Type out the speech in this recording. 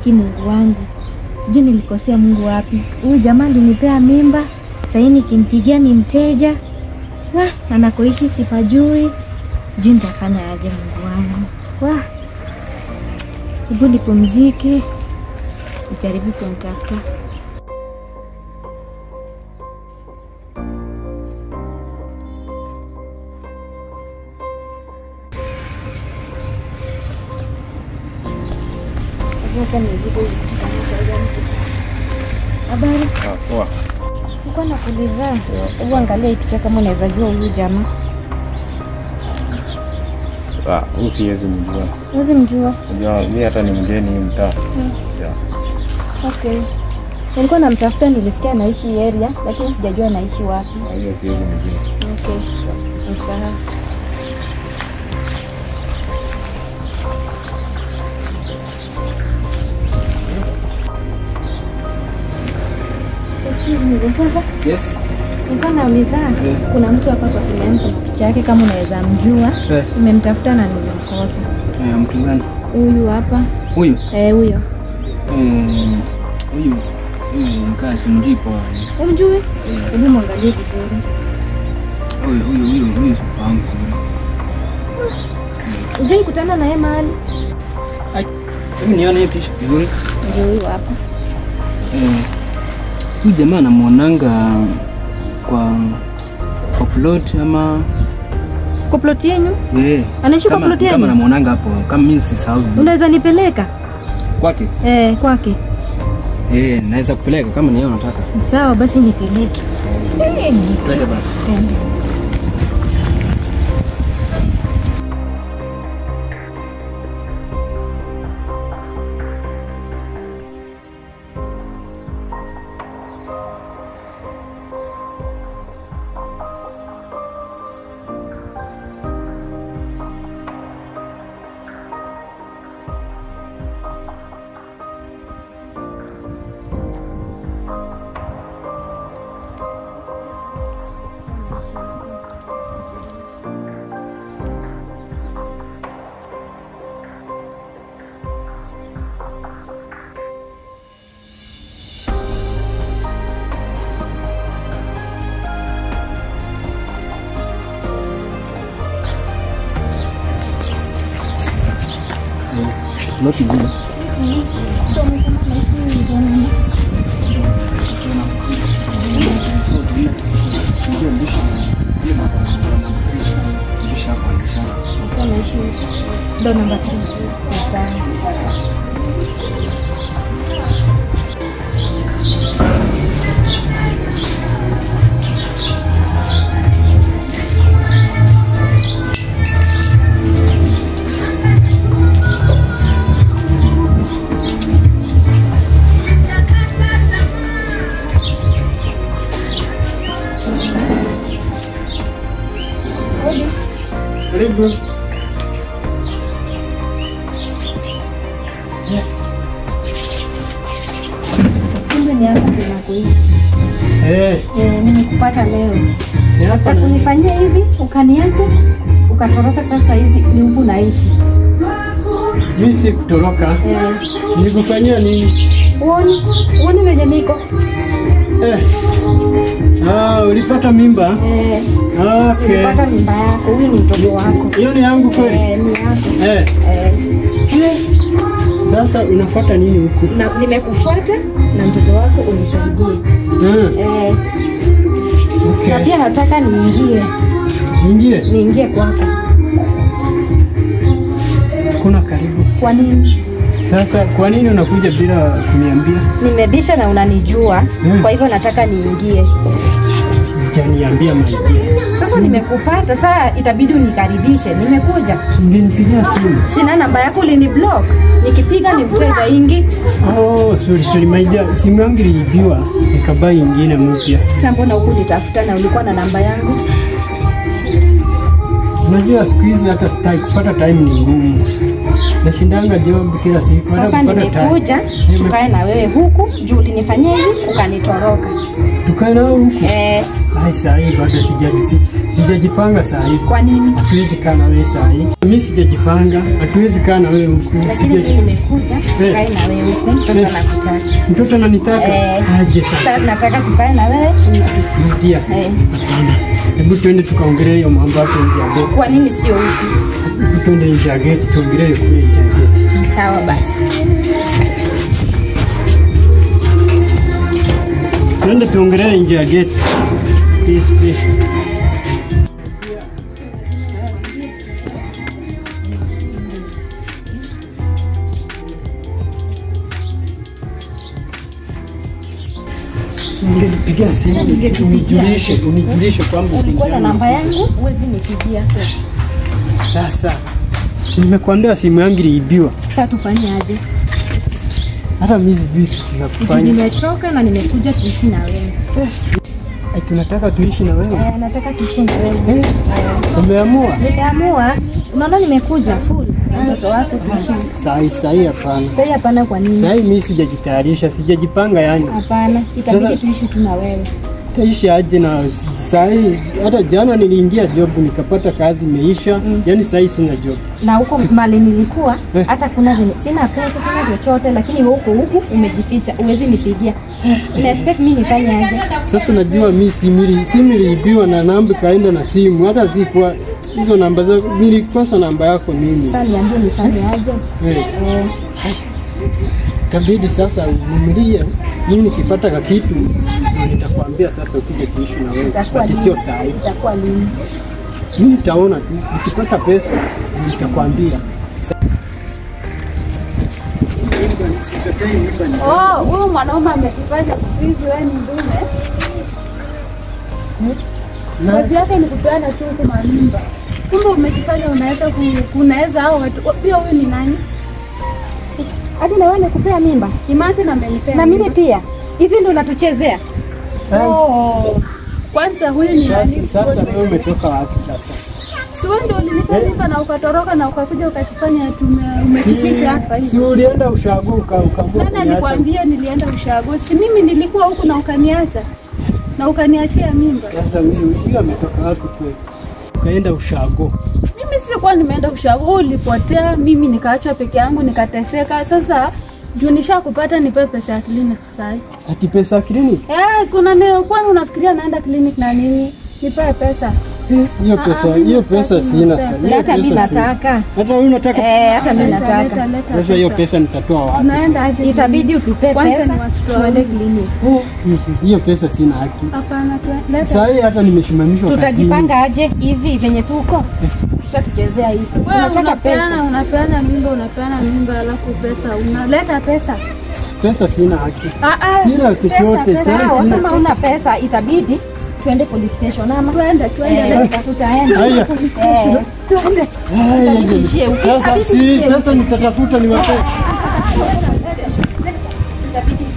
Hiki Mungu wangu, sijui nilikosea Mungu wapi. Huyu jamaa alinipea mimba, sahii nikimpigia ni mteja. Wah, anakoishi sipajui, sijui nitafanya aje Mungu wangu. Wah, hebu nipumzike, nijaribu kumtafuta. Acha nijibu hivi kitu kama kawaida mtu. Habari, Ah, poa. uko na kuliza? Hebu angalia hii picha kama unaweza jua huyu jamaa. Ah, huyu siwezi mjua. Huwezi mjua? Unajua mimi hata ni mgeni hii mtaa. Yeah. Okay. Nilikuwa namtafuta, nilisikia anaishi hii area, lakini sijajua anaishi wapi. Ah, Hiyo siwezi mjua. Okay. Ni sawa. Excuse me, sasa Yes. nilikuwa nauliza kuna mtu hapa kwa simu yangu kuna picha yake kama unaweza mjua. Eh, Nimemtafuta na nimemkosa. eh, mtu gani? Huyu hapa. Huyu. Eh, huyo. Eh, huyu. Huyu mkaa simjui poa. Umjui? Eh, Hebu mwangalie vizuri. Huyu huyu huyu huyu sifahamu vizuri. Ujai kutana naye mahali? Ai, hebu nione hii picha vizuri. Ndio huyu hapa. Eh, huyu jamaa namwonanga kwa kwa plot ama Kwa ploti yenyu? eh, Anaishi kwa kama- ploti Kama yenyu? namwonanga hapo, kama mimi sisahau vizuri. Unaweza nipeleka? Kwake? Eh, kwake. Eh, naweza kupeleka kama ni yeye unataka. Sawa basi nipeleke. Eh, Twende basi. Twende. Not good. So, umesema naishi Uganda. Sasa naishi ndo namba 3. Sawa. Karibu. Kumbe ni hapa tunakoishi. Eh, Eh, nimekupata leo. ni hapa Nataka na kunifanyia hivi, ukaniacha, ukatoroka sasa hizi ni huku naishi. Mimi si kutoroka. Eh, Nilikufanyia nini? uoni? Uoni venye niko? Eh. Ah, ulipata mimba? Eh, Okay. nilipata mimba yako, huyu ni mtoto wako. Hiyo ni yangu kweli? Eh, ni yako. Eh. Eh, Eh. Sasa unafuata nini huku? na nimekufuata na mtoto wako unisaidie. Ah, Eh, na okay. pia nataka niingie, Ingie. niingie kwako. Kuna karibu. Kwa nini? Sasa kwa nini unakuja bila kuniambia? Nimebisha na unanijua, Mm. kwa hivyo nataka niingie. Hujaniambia maidia. Sasa nimekupata, saa itabidi unikaribishe. Nimekuja, Ungenipigia simu. sina namba yako, ulini block. Nikipiga ni mteja ingi. Oh, sorry sorry maidia. Simu yangu iliibiwa. Nikabai ingine mpya. Sasa mbona huku nitafuta na ulikuwa na namba yangu? Unajua siku hizi hata sitaki kupata time ni ngumu. Nashindanga job kila siku. hata Sasa kupata time. nimekuja Nime- tukae na wewe huku juu ulinifanyia hivi ukanitoroka. Tukae nao huku. Eh, Ai, saa hii bado sijali, si, si sijajipanga saa hii. Kwa nini? Hatuwezi kaa na wewe saa hii. Mimi sijajipanga, hatuwezi kaa na wewe huku. Lakini Sija- mimi nimekuja Eh. tukae na wewe huku, mtoto Eh. anakutaka. Mtoto ananitaka Eh. aje Sasa sasa? nataka tukae na wewe. Rudia. Eh. Hapana. Hebu twende tukaongelee hiyo mambo hapo nje ya geti. Kwa nini sio huku? Hebu twende nje ya geti tuongelee kule nje ya geti. Sawa basi. Twende tuongelee nje ya geti. Please, please. Ungenipigia simu unijulishe, unijulishe kwamba uko Ulikuwa na njiani. namba yangu, huwezi nipigia. Sasa si nimekuambia simu yangu iliibiwa, Sasa tufanye aje? hata mimi sijui kitu cha Juu kufanya. nimechoka na nimekuja tuishi na wewe. Ai, tunataka tuishi na wewe. Eh, nataka tuishi na wewe. Eh, Umeamua? Nimeamua, unaona nimekuja full na mtoto wako tuishi. Sahi sahi, hapana. Sasa hapana, kwa nini? Sahi mimi sijajitayarisha, sijajipanga yani. Hapana, itabidi Sasa- tuishi tu na wewe. Taishi aje na sahi, hata jana niliingia job nikapata kazi imeisha, yani sahi sina job. Na huko mali nilikuwa Eh. hata kuna venye sina pesa, sina chochote, lakini wewe uko huku umejificha, uwezi nipigia. Una expect mimi nifanye aje? Sasa unajua mi simu simu iliibiwa na namba ikaenda na simu, hata sikuwa hizo namba za nilikosa namba yako mimi. Sasa niambie nifanye aje? Eh, Eh, Itabidi sasa uvumilie, mimi nikipata ka kitu ndio nitakwambia sasa ukuje kuishi na wewe, itakuwa lakini lini? sio saa hii. Itakuwa lini? Mimi nitaona tu, nikipata pesa ndio nitakwambia. Oh, huyu mwanaume amekifanya siku hizi wewe ni ndume. Na Kazi yake ni kupeana tu huku mamimba. Kumbe umejifanya unaweza ku- kunaweza hao watu. Pia huyu ni nani? Hadi na wewe nikupea mimba Imagine amenipea. na mimi mimba. pia. Hivi ndio unatuchezea? Oh. Kwanza huyu ni sasa, nani? sasa wewe umetoka wapi sasa? Si wewe ndio ulinipa mimba na ukatoroka na ukakuja ukajifanya tume umejificha hapa Si hivi. ulienda ushago uka ukaamua Nani kuniacha? alikwambia nilienda ushago? Si mimi nilikuwa huku na ukaniacha. Na ukaniachia mimba. Sasa huyu huyu ametoka wapi kweli? Ukaenda ushago. Mimi sikuwa nimeenda ushago, wewe ulipotea, mimi nikaachwa peke yangu nikateseka. Sasa juu nishakupata nipewe pesa ya clinic sasa. Ati pesa ya kliniki? Eh, si unaneo kwani unafikiria naenda clinic na nini? Nipewe pesa. Hiyo pesa, hiyo pesa sina sasa. Hiyo Hata mimi pesa sina. nataka. Hata wewe unataka? Eh, hata mimi Leta, nataka. leta, leta Sasa hiyo pesa. pesa nitatoa wapi? Tunaenda aje? Itabidi utupe Kwanza pesa ni watoto tuende wawili. clinic. Hiyo pesa sina haki. Hapana, tu- leta. Sasa hii hata nimesimamishwa kazini. Tutajipanga aje hivi venye tuko? Kisha tuchezea hivi. Wewe Tunataka unapeana pesa. unapeana mimba unapeana mimba alafu pesa unaleta pesa. Pesa sina haki. Ah ah. Sina chochote, pesa, sasa Sawa, sina. kama una pesa itabidi tuende police station ama Twende, twende. Eh, leta. tutaenda. Haya. Eh, Twende. Haya, itabidi ishie huko. Sasa Itabidi si ishie huko. pesa nitatafuta niwape. Itabidi